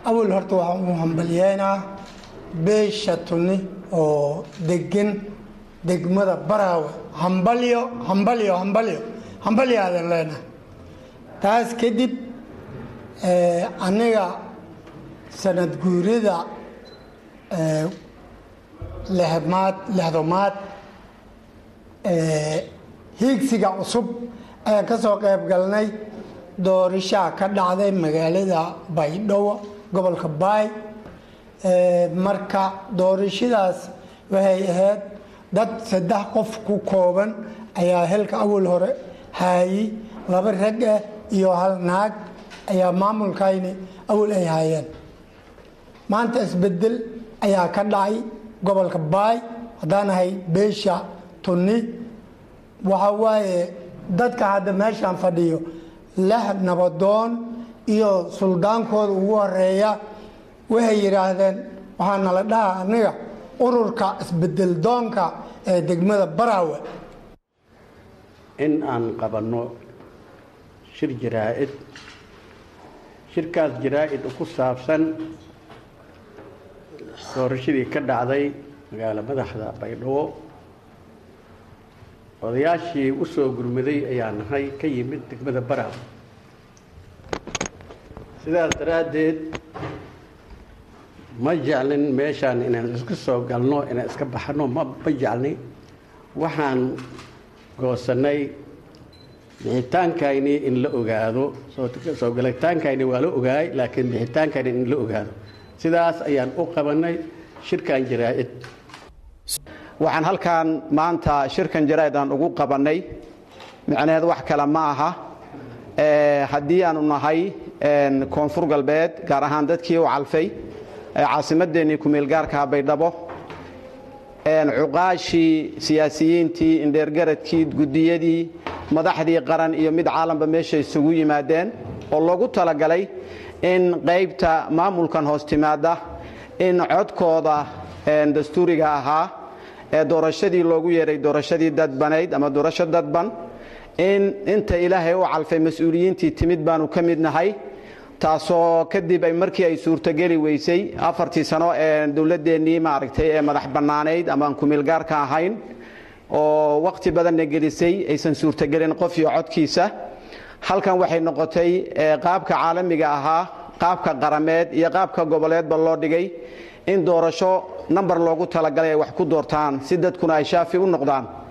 awal horta waxaan u hambalyeynaa beesha tunni oo degan degmada baraawe hambalyo hambalyo hambalyo hambalyo aadan leenahay taas kadib aniga sanad guurida lehmaad lehdomaad hiigsiga cusub ayaan ka soo qayb galnay doorishaa ka dhacday magaalada baydhabo gobolka baay marka doorashadaas waxay ahayd dad saddex qof ku kooban ayaa helka awal hore haayey laba rag ah iyo hal naag ayaa maamulkayni awal ay haayeen maanta isbedel ayaa ka dhacay gobolka baay haddaan ahay beesha tunni waxa waaye dadka hadda meeshaan fadhiyo lix nabadoon iyo suldaankooda ugu horeeya waxay yidhaahdeen waxaa nala dhaha aniga ururka isbedel doonka ee degmada baraawe in aan qabanno shir jaraa-id shirkaas jaraa-id ku saabsan doorashadii ka dhacday magaalo madaxda baydhabo odayaashii u soo gurmaday ayaa nahay ka yimid degmada baraawe sidaas daraaddeed ma jeclin meeshaan inaan iska soo galno inaan iska baxno ma ma jeclni waxaan goosannay bixitaankayni in la ogaado soo galataankayni waa la ogaay laakiin bixitaankayni in la ogaado sidaas ayaan u qabannay shirkan jaraa-id waxaan halkan maanta shirkan jaraa-id aan ugu qabannay micnaheed wax kale ma aha haddii aanu nahay koonfur galbeed gaar ahaan dadkii u calfay caasimadeennii kumeelgaarkaha baydhabo cuqaashii siyaasiyiintii indheergaradkii gudiyadii madaxdii qaran iyo mid caalamka meesha isugu yimaadeen oo loogu talagalay in qaybta maamulkan hoos timaada in codkooda dastuuriga ahaa ee doorashadii loogu yeeray doorashadii dadbanayd ama doorasho dadban in inta ilaahay u calfay mas-uuliyiintii timid baanu ka mid nahay taasoo kadib ay markii ay suurtogeli weysay afartii sano ee dowladeennii maaragtay ee madax bannaanayd amaan kumeelgaarka ahayn oo wakhti badanna gelisay aysan suurtogelin qof iyo codkiisa halkan waxay noqotay qaabka caalamiga ahaa qaabka qarameed iyo qaabka goboleedba loo dhigay in doorasho namber loogu talagalay ay wax ku doortaan si dadkuna ay shaafi u noqdaan